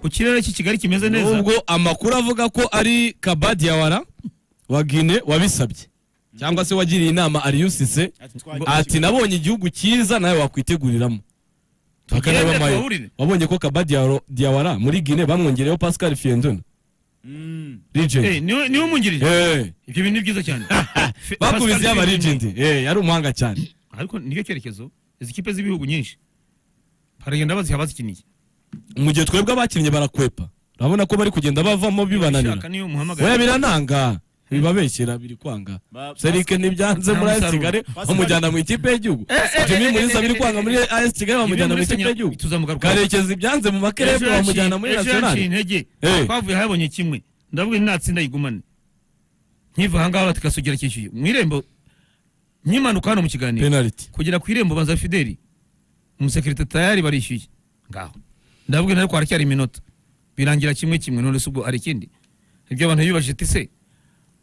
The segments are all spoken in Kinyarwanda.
ku kirere cy'i Kigali kimeze neza nubwo amakuru avuga ko ari kabadiyawara wa Guinée wabisabye cyangwa se wagiriye inama ariyusise ati nabonye igihugu cyiza nawe wakwiteguriramo Bakana Tugende bamayo. tuhahurire. wabonye ko kabadiyawara Diawara muri Guinée bamwongereyeho Pascal Fiendon Eh, legend niwe niwe umungirije Eh, ibyo bintu ni byiza cyane Fe- bakubiziye Pascal aba Fillon. legend Eh, yari umuhanga cyane ariko nicyo cyerekezo izi kipe z'ibihugu nyinshi haragenda baziha bazikiniye mu gihe twebwe abakinnyi barakwepa urabona ko bari kugenda bavamo bibananira Ubishaka niyo umuhamagara oya birananga bibabeshyera biri kwanga Ba- serike ntibyanze muri AS Umusaruro. Kigali Pascal- bamujyana mu ikipe y'igihugu Jimmy Mulisa biri kwanga muri AS Kigali bamujyana mu ikipe y'igihugu tuzamugaruka Karekezi ibyanze mu makerebe bamujyana muri yaciye nationale intege Eh. twavuye habonye kimwe ndavuga natsinda yigumane nkiva ahangaha batikasugera cyishyuye mu irembo nkimanuka hano mu kiganiro penalty kugera ku irembo banza fideli umusekirite tayari barishyuye ngaho ndavuga nawe ko haracyari iminota birangira kimwe kimwe none se ubwo hari ikindi ibyo abantu bibajije ati se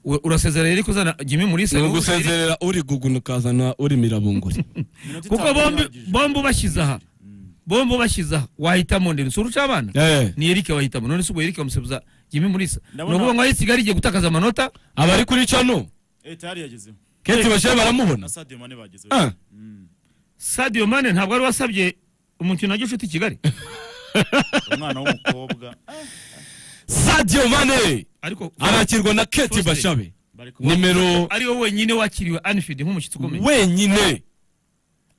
u- urasezera rero ko uzana jimmy mulisa ni ni uwo uzana- ugusezerera uri guguna ukazana uri mirabunguri Iminota kuko itanu bombi irangije. bombi ubashyize aha bombi ubashyize aha wahitamo ndende si uruca abana Eh, ni Eric wahitamo none se ubwo Eric bamusebuza Jimmy Mulisa ni Ndabona- ukuvuga ngo aho Kigali igiye gutakaza amanota abari kuri cano Eh, tayari yagezeho keti bashaye baramubona na Sadio Mane bagezeho Ah, Mm. Sadio Mane ntabwo ari wasabye umukino na Gicuti Kigali umwana w'umukobwa Ah, Sadio Mane ariko arakirwa na Keti Foster. Bashabe bari ku- nimero ariwe wenyine wakiriwe Anfield nk'umushyitsi ukomeye wenyine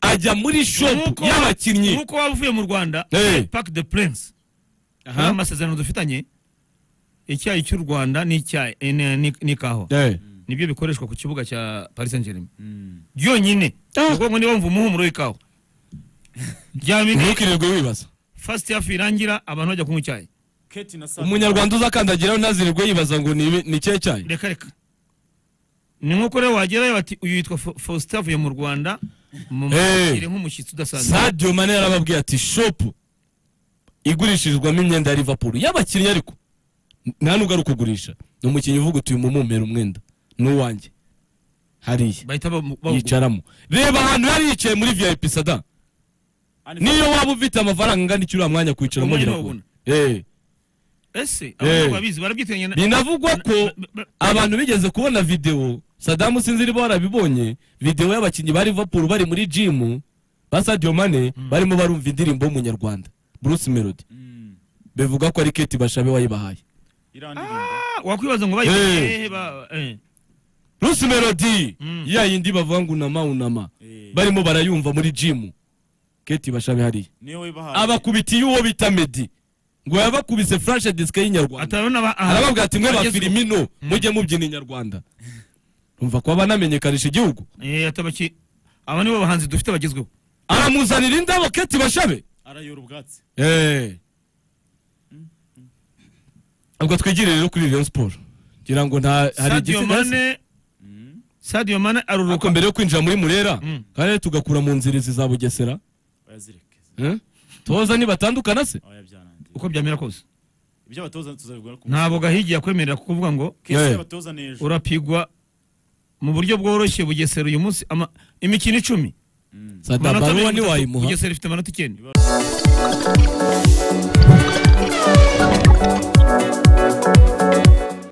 ajya muri shop Nk'uko- y'abakinnyi nk'uko waba uvuye mu Rwanda Eh. Park de Prince Aha. hari amasezerano dufitanye icyayi cy'u Rwanda n'icyayi eh, ni- ni- n'ikawa Eh, nibyo bikoreshwa ku kibuga cya Paris Saint Germain Mm. byonyine Ah. ubwo ngo niba wumva umuhumuro w'ikawa ryamine ntukirirwe wibaza fasiti hafi irangira abantu bajya kunywa icyayi Keti na Sadio umunyarwanda uzakandagiraho ntazirirwe yibaza ngo ni ni ikihe cyayi reka reka ni nk'uko rero wagerayo bati uyu yitwa Fo- faustin avuye mu rwanda mumukire nk'umushyitsi udasanzwe sadio mane yarababwiye ati shopu igurishirizwamo imyenda ya liverpool y'abakinnyi ariko nta n'ubwo ari ukugurisha ni umukinnyi uvuga uti uyu mumumpera umwenda ni uwanjye hariya bahita bamu- bawugura yicaramo reba ahantu yari yicaye muri vip sada Mane- niyo waba ufite amafaranga angana iki uriya mwanya kwicaramo Umwanya biragora wabona. Eh, ese Eh. abantu babizi barabyitenge na- binavugwa ko ba- ba- abantu bigeze kubona videwo sadamu sinzi niba warabibonye videwo y'abakinnyi ba liverpool bari muri jimu ba sadio mane barimo barumva indirimbo y'umunyarwanda bruce melody Mm. bivuga ko ari keti bashabe wayibahaye irandirimba Ah, wakwibaza ngo bayi- Eh. eh, ba- eh. bruce melody Mm. ya yindi bavuga ngo unama unama Eh. barimo barayumva muri jimu keti bashabe hariya niyo wibahaye abakubitiye uwo bita medi ngo yabakubise flashe disike y'inyarwanda atarabona ba- ah, arababwira ati mwe ba bagezwe- filimino mujye mubyina inyarwanda umva ko banamenyekanisha igihugu Eh, atabaki- aba nibo bahanzi dufite bagezweho aramuzanira indabo keti bashabe arayora ubwatsi ubwo twigire rero kuri Rayon Sport ngira ngo nta hari sadio igitsina mane sadio mane ariko aruruka mbere yo kwinjira muri murera Mm. kandi tugakura mu nzirizi za bugesera bayazireke Eh? toza nibatandukana se abayabyanangira uko byamera kose ibyo abatoza tuzabigura ku ntabwo gahigi yakwemerera kukuvuga ngo kesi Eh. y'abatoza ni ejo urapigwa mu buryo bworoshye bugesera uyu munsi ama- imikino icumi sadabaruwa mirongo itatu. ntiwayimuha bugesera ifite amanota icyenda